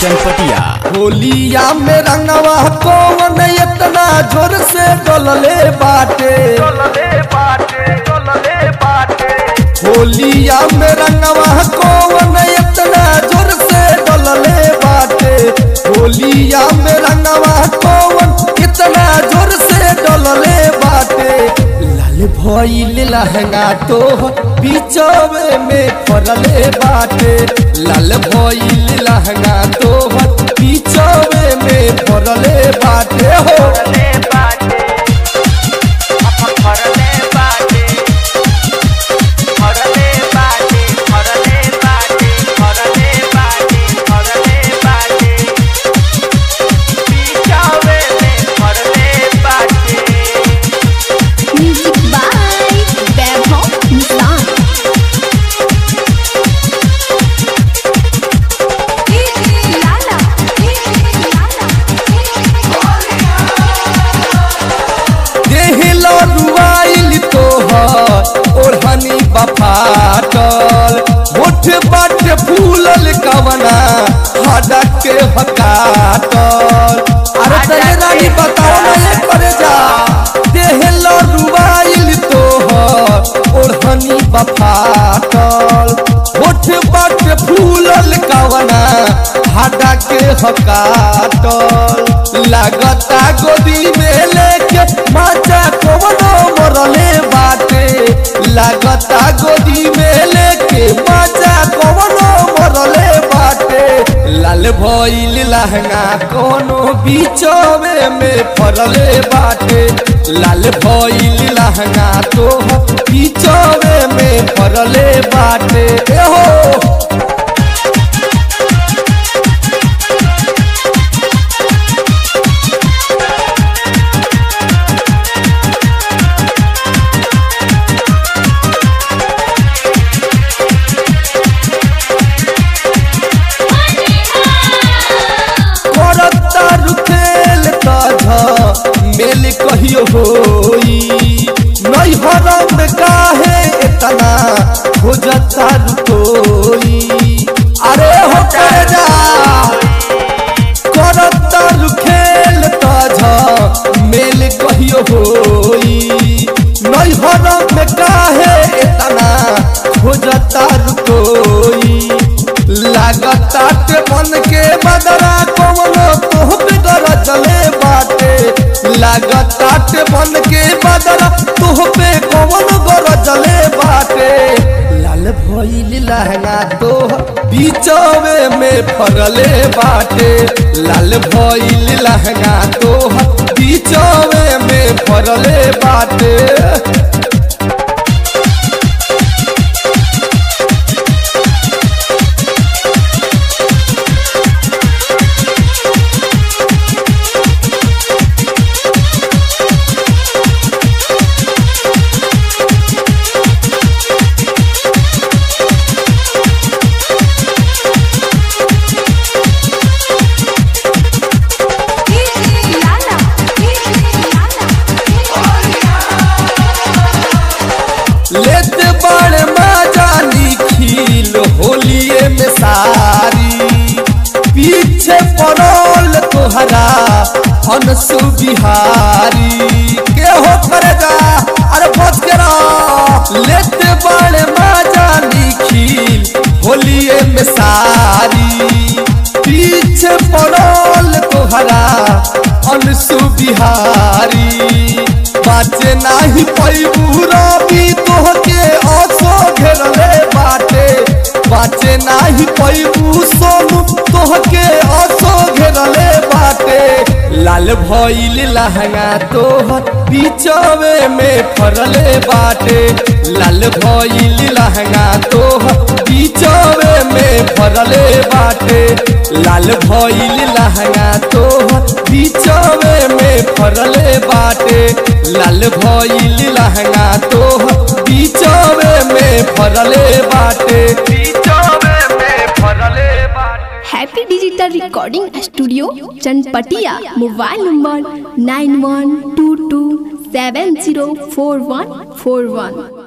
चनपटिया होलिया में रंगवा कौन इतना जोर से डोलले बाटे होलिया में रंगवा कौन इतना जोर से डोलले बाटे होलिया में रंगवा कौन इतना जोर से डोलले बाटे लाल भइल लहंगा तो बीचवे में फरले बाटे लाल भइल लहंगा तो बीचवे में फरले बाटे हो Music by Vaibhav Nissan. Lala, देहलो रुआइल तोहर ओढ़नी बफाटल होठ बाट फूलल कवना हडा के हकाटल अरे तने रानी बताओ ना ये करे जा देहलो रुआइल तोहर ओढ़नी बफाटल होठ बाट फूलल कवना हडा के हकाटल लागता गोदी में लेके माचा कवनो मरले बाटे लागता गोदी में लेके माचा कवनो मरले बाटे लाल भइल लहंगा कोनो बीचवे में फरले बाटे लाल भइल लहंगा तो बीचवे में फरले बाटे ए हो करता रुकेल तझ मेल कहियो होई नहीं हरम काहे इतना हो जाता रुकोई अरे हो कर जा करता रुखेल तझ मेल कहियो होई नहीं हरम काहे इतना हो जाता रुकोई लागता के मन के बदरा कवनो तोह पे गरजले बाटे लागता के मन के बदरा तोह पे कवनो गरजले बाटे लाल भइल लहंगा तोह बीचवे में फरले बाटे लाल भइल लहंगा तोह बीचवे में फरले बाटे लेत बड़ मजा निखिल होलिए में सारी पीछे पड़ल तोहरा हनसु बिहारी के हो करे जा अरे बच के रह लेत बड़ मजा निखिल होलिए में सारी पीछे पड़ल तोहरा अनसु बिहारी बाचे नाही पैबू रवि तोहके असो घेरले बाटे बाचे नाही पैबू सोनू तोहके असो घेरले बाटे लाल भइल लहंगा तोहर बीचवे में फरले बाटे लाल भइल लहंगा तोहर बीचवे में फरले बाटे लाल भइल लहंगा तोहर बीचवे में फरले बाटे लाल भइल लहंगा तोहर बीचवे में फरले बाटे बीचवे में फरले बाटे happy digital recording studio Chanpatia mobile number nine one two two seven zero four one four वन